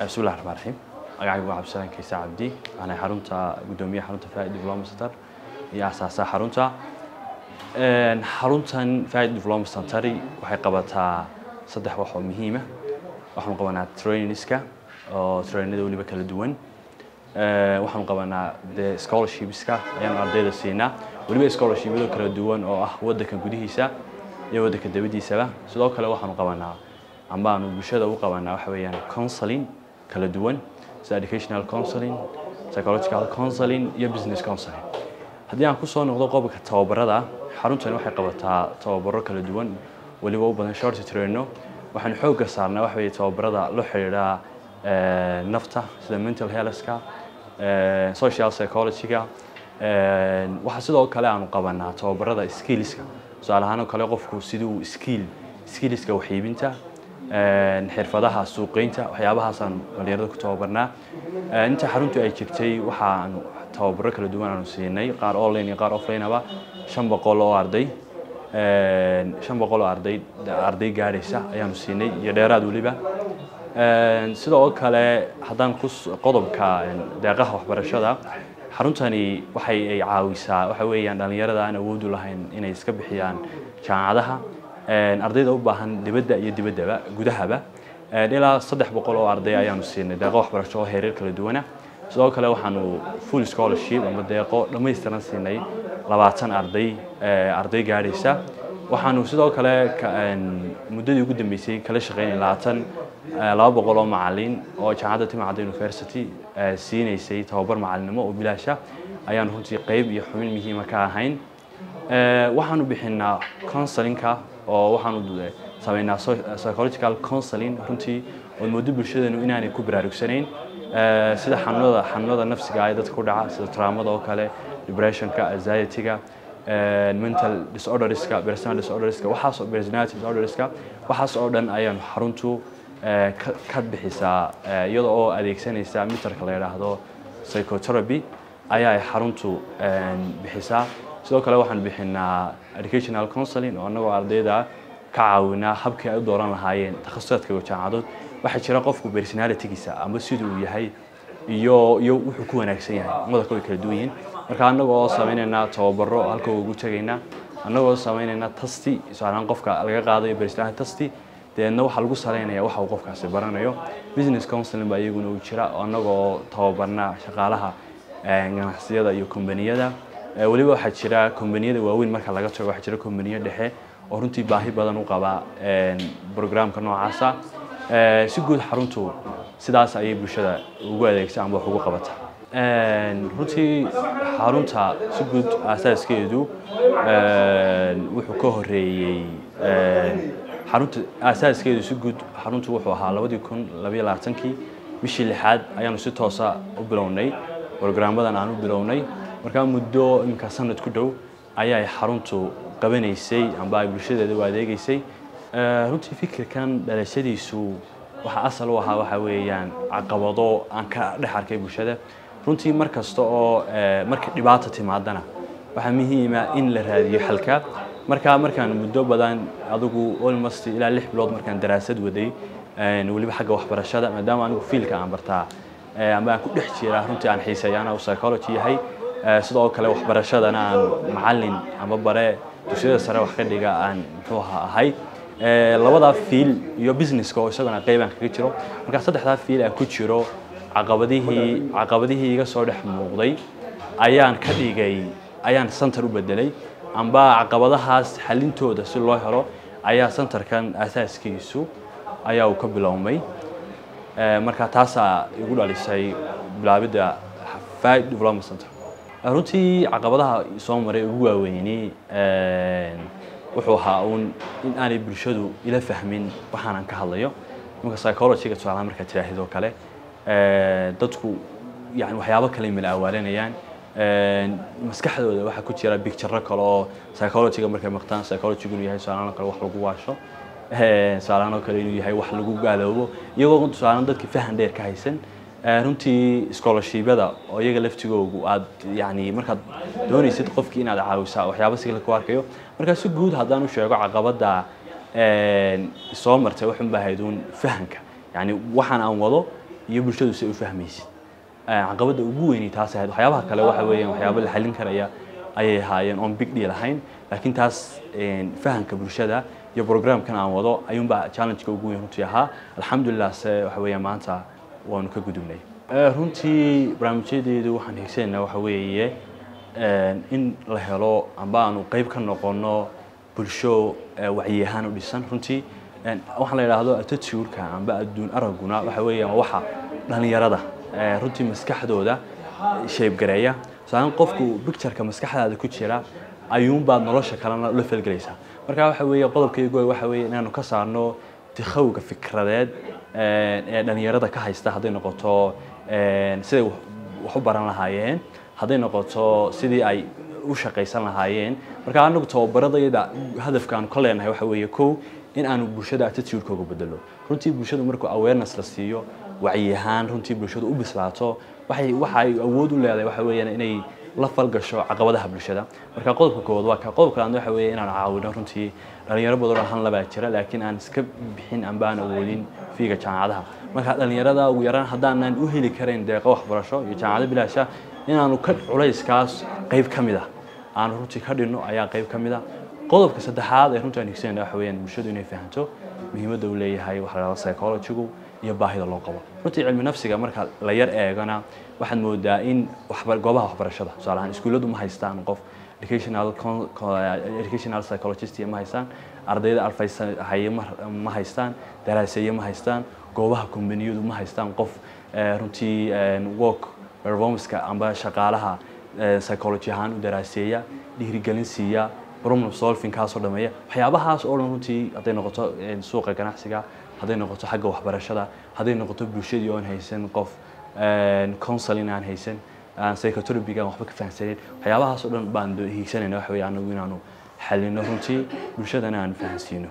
bismillahi raxmaan raxiim magacaygu waa cabdisalaan kaysa cabdi waxaana xarunta guddoomiyaha xarunta faid diploma center iyo asaasaha xarunta xaruntan faid diploma center waxay qabataa saddex wax oo muhiima waxaanu qabanaa trainingska oo trainada weliba kala duwan waxaanu qabanaa de scholarshipska ayaanu ardayda siinaa weliba scholarshipyada kala duwan oo ah waddanka gudihiisa iyo waddanka dabadiisaba sidoo kale waxaanu qabanaa amba aanu bulshada u qabanaa waxa weeyaan counseling kala duwan sida educational counseling psychological counseling iyo business counseling haddii aan kusoo noqdo qodobka tababarada xaruntani waxay qabataa tababaro kala duwan weliba u badan short traino waxaan xoogga saarnaa waxa weeye tababarada la xidhiidha nafta sida mental healthka social psychologyga waxaa sidoo kale aanu qabanaa tababarada skillska tusaale ahaan oo kale qofku siduu skill skillska waxiibinta xirfadaha suuqeynta waxyaabahaasaan dhalinyarada ku tababarnaa inta xaruntu ay jirtay waxaanu tababaro kala duwan aanu siinay qaar online iyo qaar offline aba shan boqol oo arday shan boqol oo arday arday gaadhaysa ayaanu siinay iyo dheeraad weliba sidoo kale haddaan ku qodobka deeqaha waxbarashada xaruntani waxay ay caawisaa waxa weeyaan dhalinyarada aan awood u lahayn inay iska bixiyaan jaamacadaha ardayda u baahan dibadda iyo dibaddaba gudahaba ilaa saddex boqol oo arday ayaanu siinay deeqo waxbarasho oo heerar kala duwana sidoo kale waxaanu full scholarship ama deeqo dhammaystiran siinay labaatan arday arday gaadhaysa waxaanu sidoo kale muddadii ugu dambeysay kala shaqeynay labaatan laba boqol oo macalin oo jaamacadda timacadda university siinaysay tababar macalinimo oo bilaasha ayaanu runtii qeyb iyo xubin muhiima ka ahayn waxaanu bixinaa counselinka oo waxaanu sameynaa psychological counseling runtii oo moodo bulshadeenu inaanay ku baraarugsanayn sida xanuunada xanuunada nafsiga ee dadka ku dhaca sida traumada oo kale depressionka anxietyga mental disorderska personal disorderska waxaas personality disorderska waxaas oo dhan ayaanu xaruntu ka bixisaa iyada oo adeegsanaysa mitarka la yidhaahdo psychotherapy ayaa ay xaruntu bixisaa sidoo kale waxaan bixinaa educational counseling oo annagoo ardayda ka caawinaa habkii ay u dooran lahaayeen takhasusaadka iyo jaamacadood waxaa jira qofku personalitygiisa ama siduu uu yahay iyo iyo wuxuu ku wanaagsan yahay madalka way kala duwan yihiin marka annaga oo samaynaynaa tababaro halka ugu tegaynaa annagoo samaynaynaa tasti tusaalehaan qofka laga qaadayo personality tasti deedna waxaa lagu salaynaya waxa uu qofkaasi baranayo business counseling baa iyaguna uu jira annagoo tababarnaa shaqaalaha ganacsiyada iyo kombaniyada weliba waxaa jira kombaniyada waaweyn marka laga tago waxaa jira kombaniyo dhexe oo runtii baahi badan u qaba brograamka noocaasa si guud xaruntu sidaas ayay bulshada ugu adeegsa amba wax ugu qabata runtii xarunta si guud asaaskeedu wuxuu ka horeeyey xarunta asaaskeedu si guud xaruntu wuxuu ahaa labadii kun labayo labaatankii bishii lixaad ayaanu si toosa u bilownay brograamadan aan u bilownay markaa muddo iminka sanad ku dhow ayay xaruntu qabanaysay amba ay bulshadeeda u adeegaysay runtii fikirkan dhalashadiisu waxa asal u ahaa waxa weeyaan caqabado aan ka dhex arkay bulshada runtii mar kasta oo marka dhibaata timaadana waxaa muhiima in la raadiyo xalka markaa markaan muddo badan adigu almost ilaa lix bilood markaan daraasad waday weliba xagga waxbarashada maadaama anigu fiilka aan bartaa amba aan ku dhex jiraa runtii aan xiiseeyaana uu psychology yahay sidoo kale waxbarashadana aan macalin ama bare dugsiyada sare wax ka dhiga aan muxuu ahay labadaa fiil iyo businesska oo isagana qeyb aan kaga jiro markaa saddexdaa fiil aan ku jiro caqabadihii caqabadihii iga soo dhex muuqday ayaan ka dhigay ayaan center u bedelay amba caqabadahaas xalintooda si loo helo ayaa centerkan asaaskiisu ayaa uu ka bilowmay marka taasaa igu dhalisay bilaabidda faid development center runtii caqabadaha soo maray ugu waaweyni wuxuu ahaa uun in aanay bulshadu ila fahmin waxaanan ka hadlayo imanka psychologyga tusaalaha markaad tiraahid oo kale dadku yani waxyaabo kale mala awaalanayaan maskaxdooda waxaa ku jira bicturo kale oo psychologyga markay maqtaan psychologygu inuu yahay tusaalahan oo kale wax lagu waasho tusaalahan oo kale inuu yahay wax lagu gaaloobo iyagoo tusaalahan dadka fahan dheer ka haysan runtii scholarshibyada oo iyaga laftigoogu aad yani markaad doonaysid qofkii inaad caawisaa waxyaaba si kale ku arkayo markaa si guud haddaan u sheego caqabada soo martay waxun baa hayd uun fahanka yani waxaan aan wado iyo bulshadu si ay u fahmaysid caqabadda ugu weyni taas ahayd waxyaabaha kale waxa weeyaan waxyaabo la xallin karaya ayay ahaayeen oon big deal ahayn laakiin taas fahamka bulshada iyo programkan aan wado ayuunbaa challenge-ka ugu weyn runtii ahaa alxamdulilah se waxa weeyaan maanta waanu ka gudubnay runtii barnaamijyadeedu waxaan higsanaynaa waxa weeye in la helo amba aanu qayb ka noqono bulsho wacyi ahaan u dhisan runtii waxaan la yidhaahdo attitude-ka amba adduun araguna waxa weeyaan waxa dhalinyarada runtii maskaxdooda shaybgareeya saalan qofku pictureka maskaxdaada ku jira ayuunbaad nolosha kalena la falgelaysaa marka waxa weeye qodobkaygu waxa weeye inaanu ka saarno tikhowga fikradeed ee dhalinyarada ka haysta hadday noqoto siday wax u baran lahaayeen hadday noqoto sidii ay u shaqaysan lahaayeen marka anagu tababaradayda hadafkaanu ka leenahay waxa weeye kow in aanu bulshada attitude-kooga bedelo runtii bulshadu markuu awareness la siiyo wacyi ahaan runtii bulshadu u bislaato waxay waxa ay awood u leedahay waxa weeyaan inay la falgasho caqabadaha bulshada marka qodobka koowaad waa ka qodobka labaad waxa weeye inaan caawino runtii dhalinyaro badan oo han labaa jira laakiin aan iska bixin amba aan awoodin fiiga jaamacadaha marka dhalinyarada ugu yaraan haddaanan u heli karayn deeqo waxbarasho iyo jaamacado bilaasha inaanu ka culayskaas qayb ka mid ah aanu runtii ka dhinno ayaa qayb ka mid ah qodobka saddexaad ee runtii aan higsanayna waxa weeyaan bulshadu inay fahanto muhiimadda uu leeyahay waxa la yidhahdo psychology-gu iyo baahida loo qabo runtii cilmi nafsiga marka la yar eegana waxaad moodaa in goobaha waxbarashada tusaale ahaan iskuulladu ma haystaan qof educational educational psychologist ma haystaan ardayda alfaysa haye ma haystaan daraaseeye ma haystaan goobaha kombaniyadu ma haystaan qof runtii work performance-ka amba shaqaalaha psychology ahaan u daraaseeya dhiirigelin siiya problem solving kaasoo dhameeya waxyaabahaas oo dhan runtii hadday noqoto suuqa ganacsiga hadday noqoto xagga waxbarashada hadday noqoto bulshadii oon haysan qof counseling aan haysan aan psychotherapy-ga waxba ka fahamsaneyn waxyaabahaas oo dhan baan hiigsanayna waxa weeye anagu inaanu xalino runtii bulshadana aan fahansiino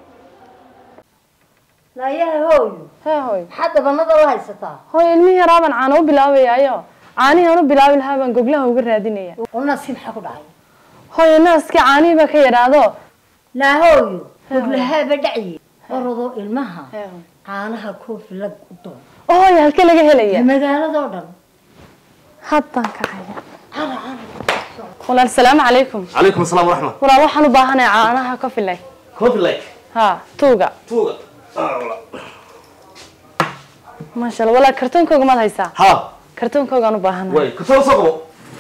naayaha hooyo hee hooy maxaad dabanada u haysataa hooy ilmihii yaraabaan caano u bilaabayaayo caanihii aan u bilaabi lahaa baan goglaha uga raadinaya unasi maxaa ku dhacay hooy naaskii caanihii baa ka yadhaado naa hooyo goglahaaba dhacye orodoo ilmaha caanaha koofi lag u doon hooy halkee laga helaya magaaladoo dhan haddaan kacaya walaal salaamu calaykum عليكم السلام ورحمة walaal waxaan u baahanahay caanaha coffee like كوفي لايك ha tuuga توغا آه والله maasha allah walaal kartoonkooga maad haysaa ها kartoonkoogaan u baahanahay واي كنت أوصله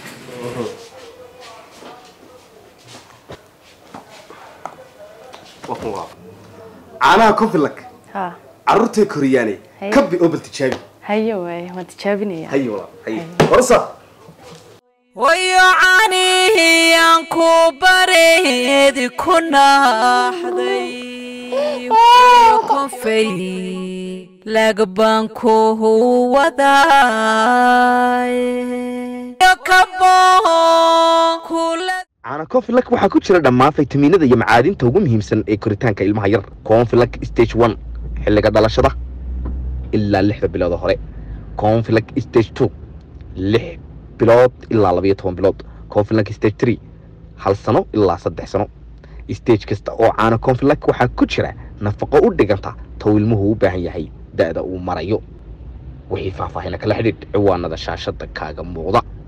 وقوها عانها كوفي لك ha عرورتي كورياني هي. كبي أوبل تجابي haye waaye waan tijaabinaya هيا والله هيا ورصة wayo caanihiyaan ku bareedi ku naaxday wayo konfay lagbaan ku waday kaboo kula caana confilak waxaa ku jira dhammaan faytamiinada iyo macaadinta ugu muhiimsan ee koritaanka ilmaha yar confilak stage one xilliga dhalashada ilaa lixda bilood oo hore confilak stage two lix bilood ilaa labayo toban bilood confilak stage three hal sano ilaa saddex sano stage kasta oo caana confilak waxaa ku jira nafaqo u dhiganta tow ilmuhu u baahan yahay da'da uu marayo wixii faahfaahina kala xidhiidh ciwaanada shaashada kaaga muuqda